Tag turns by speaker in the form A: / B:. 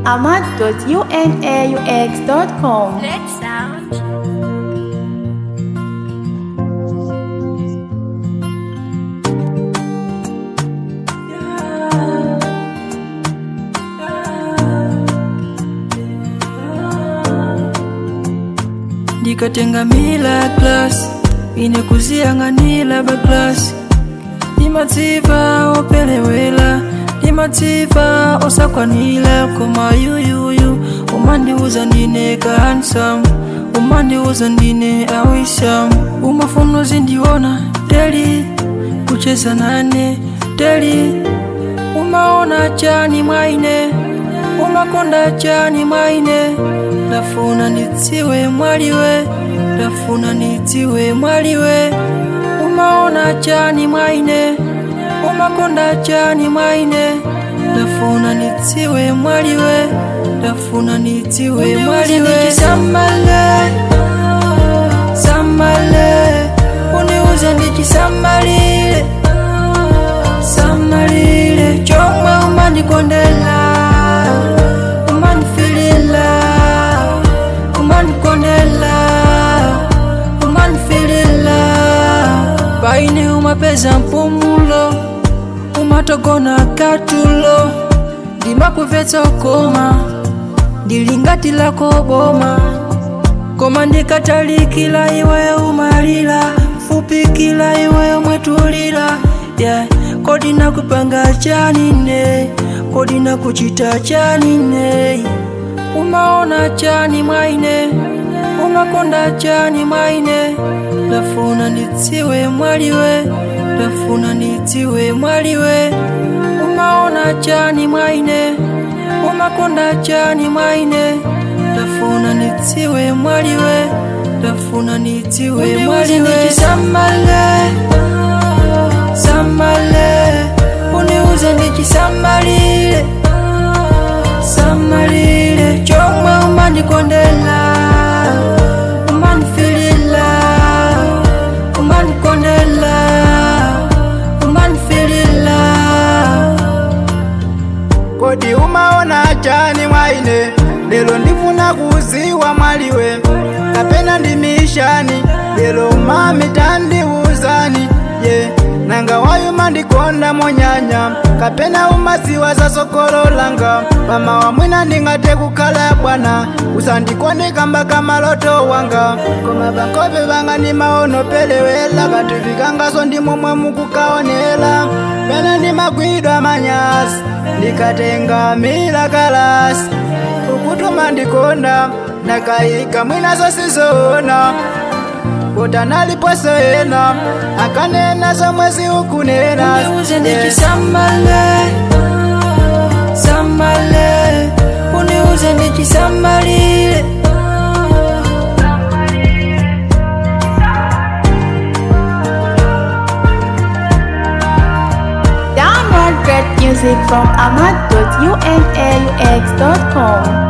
A: ahmad.unaux.com.
B: Let's sound.
C: ndikatenga mila klasi ine kuziyang'anira baklasi ndimadziva opelewera ndimadziva osakwanira koma yuyuyu umandiuza ndine kahansamu umandiuza ndine awisamu umafuna uzindiona teli kucheza nane teli umaona chani mwaine umakonda chani mwaine ndafuna nidziwe mwaliwe ndafuna nidziwe mwaliwe umaona chani mwaine umakonda chani mwaine ndafuna nidziwe mwaliwe ndafuna nidziwe mwaliwe samale samale uniuze ndichisamalile samalile chomwe umandikondela umandifilila umandikondela umandifilila paine umapeza mpumulo umatogona katulo ndimakupvetsa ukoma ndilingati lako boma koma ndikatalikila iwe umalila fupikila iwe umwetulila yeah. kodi nakupanga chanine kodi nakuchita chanine umaona chani mwaine umakonda chani mwaine ndafuna nidziwe mwaliwe ndafuna nidziwe mwaliwe umaona chani mwaine umakonda chani mwaine ndafuna nidziwe mwaliwe ndafuna nidziwe mwaliwe samale samale uniuze ndichisamalile samalile chomwe umandikondela umandifilila umandikondela umandifilila
D: kodi umaona chani mwaine lelo ndifuna kuziwa mwaliwe kapena ndimishani lelo mami tandiuzani ye yeah. nanga wayu mandikonda monyanya kapena umaziwa za sokolo langa mama wa mwina ndingate kukhala bwana usandikondeka mbaka maloto wanga koma bankope banga ni maono pelewela kanthu vikangaso ndi momwe mukukaonela pena ndimagwidwa manyasi ndikatenga mila kalasi ukutuma ndikonda nakayika mwinazo sizoona kota naliposo ena akanena zomwezi ukunena
C: uniuze ndichisamale samale uniuze ndichisamalile
A: Download great music from ahmad.unaux.com.